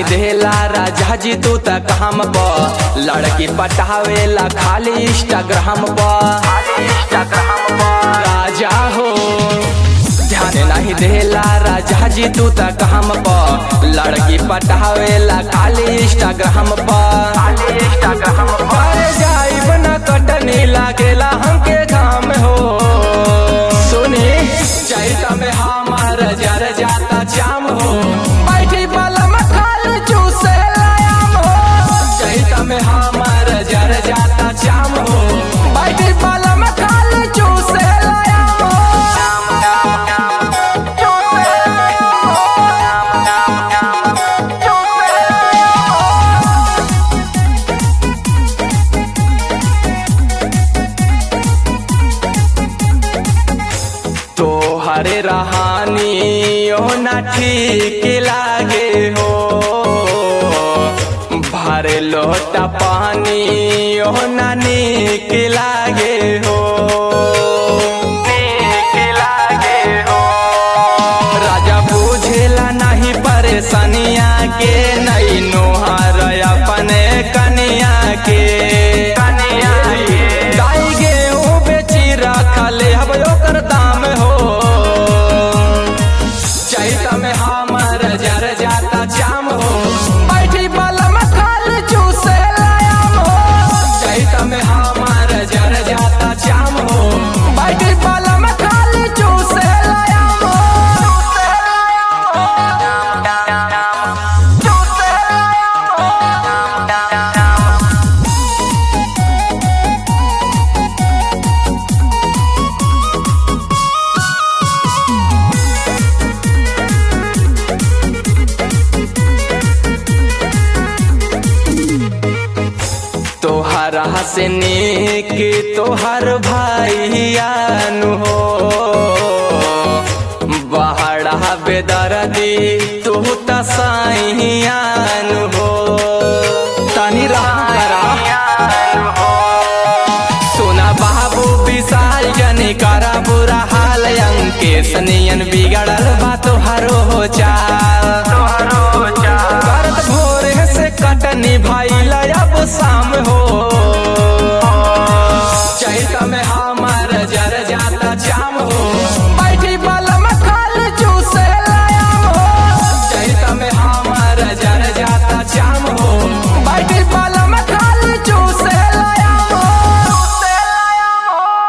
देला राजा जी तू तक हम प लड़की पटावेला खाली इंस्टाग्राम प राजा हो ध्यान नहीं देला राजा जी तू तक हम प लड़की पटावेला खाली इंस्टाग्राम प करे जाइब न कटनी लागेला हमके घाम हो सुनी चैत में हमार जर जाता जाम हो बैठी बलम खाल चूसे लायाम हो चैत में हमार जर जाता जाम हो बैठी बलम खाल चूसे लायाम हो चूसे लायाम हो चूसे लायाम हो तो हरे रहानी ओ ना ठीक लागे हो भरे लोटा पानी ओ ना नीक लागे हो नीक लागे हो राजा बुझेला नहीं परेशानिया के नहीं नोहर अपने कनिया के कनिया के गाय गेहूं बेची रखले हब ओकर दाम हो चैत में हमर जर जाता जाम हो बैठी बलम खाल चूसे लायाम हो चैत में हमर जर जाता जाम हो बैठी बलम खाल चूसे लायाम हो चूसे लायाम हो चूसे लायाम हो तोहरा से नेक तोहर भाईयानु हो बहरा बेदर्दी तू त साइयानु हो तनी सोना बाबू विशाल जनी करा बुरा हाल अंकेश नियन बिगड़ल बा तोहरो हो चाल करत भोरे से कटनी भाई अब शाम हो चैत में हम